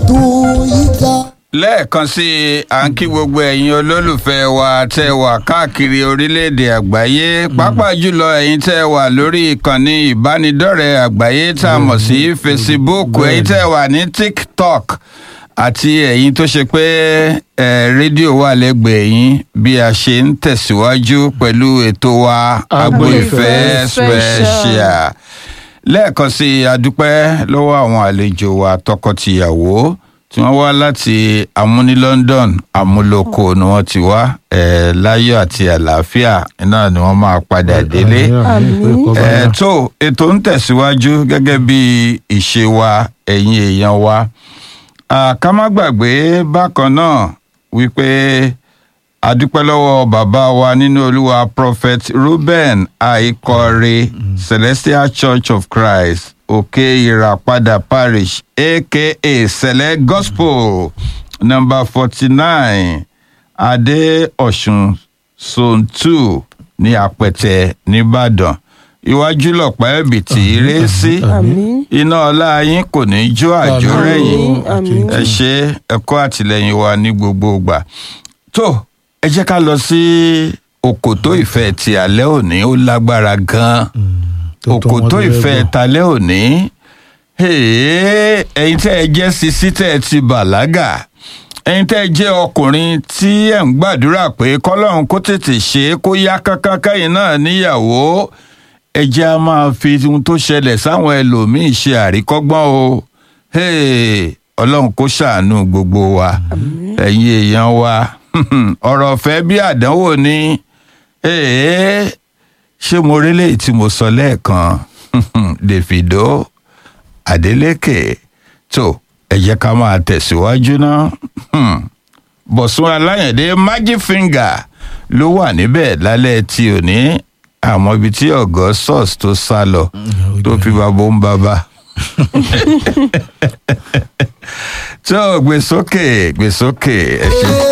ètò yìí ga. lẹ́ẹ̀kan sí i à ń kí gbogbo ẹ̀yin olólùfẹ́ wa tẹ́ wà káàkiri orílẹ̀-èdè àgbáyé pàápàá jùlọ ẹ̀yin tẹ́ wà lórí ìkànnì ìbánidọ́rẹ̀ẹ́ àgbáyé tá a mọ̀ sí facebook ẹ̀yin tẹ́ wà ní tiktok àti ẹ̀yin tó ṣe pé ẹ̀ rédíò wà lẹ́gbẹ̀ẹ́ yín bí a ṣe ń tẹ̀síwájú pẹ̀lú ètò wa agbo ìfẹ́ special lẹ́ẹ̀kan sí i a dúpẹ́ lọ́wọ́ àwọn àlejò wa tọkọ-tìyàwó tí wọ́n wá láti amúní london amúlòkó ni wọ́n ti wá ẹ̀ láyọ̀ àti àlàáfíà náà ni wọ́n máa padà délé ẹ̀ tó ètò ń tẹ̀síwájú gẹ́gẹ́ bí ìṣe wa ẹ̀yin èèyàn wa ká má gbàgbé bákan náà wípé a dúpẹ́ lọ́wọ́ bàbá wa nínú olúwa prophet ruben aikore celestial church of christ òkè ìràpadà parish aka sẹlẹ gospel number forty nine adé ọ̀sùn zone two ní apẹ̀tẹ̀ nìbàdàn iwájú lọ̀pá ẹ̀bì tí í ré sí iná ọlá yín kò ní jó àjò rẹ̀yìn ẹ ṣe ẹ̀kọ́ àtìlẹ́yìn wa ní gbogbo ìgbà tó ẹ jẹ́ ká lọ sí òkòtó ìfẹ́ ti alẹ́ òní ó lágbára gan-an òkòtó ìfẹ́ talẹ́ òní ẹ̀yin tẹ́ ẹ jẹ́ sisi tẹ́ ẹ ti bàlágà ẹ̀yin tẹ́ ẹ jẹ́ ọkùnrin tí ẹ̀ ń gbàdúrà pé kọ́lọ́run kó tètè ṣe é kó yá kánkán kẹ́yìn náà níyàwó ẹ jẹ́ a máa fi ohun tó ṣẹlẹ̀ sáwọn ẹlòmíín ṣe àríkọ́gbọ́n o ọlọ́run kó ṣàánú gbogbo wa ẹ̀yin èèyàn wa ọ̀rọ̀ ọ̀fẹ́ bí àdánwò ni ṣé mo rí léyìí tí mo sọ lẹ́ẹ̀kan davido adeleke tó ẹ jẹ́ ká máa tẹ̀síwájú náà bọ̀sùn aláyẹ̀dé magic finger ló wà níbẹ̀ lálẹ́ tí ò ní àmọ́ ibi tí augustus tó sá lọ tó fi bàbá ń bàbá tó gbèsókè gbèsókè ẹ ṣe.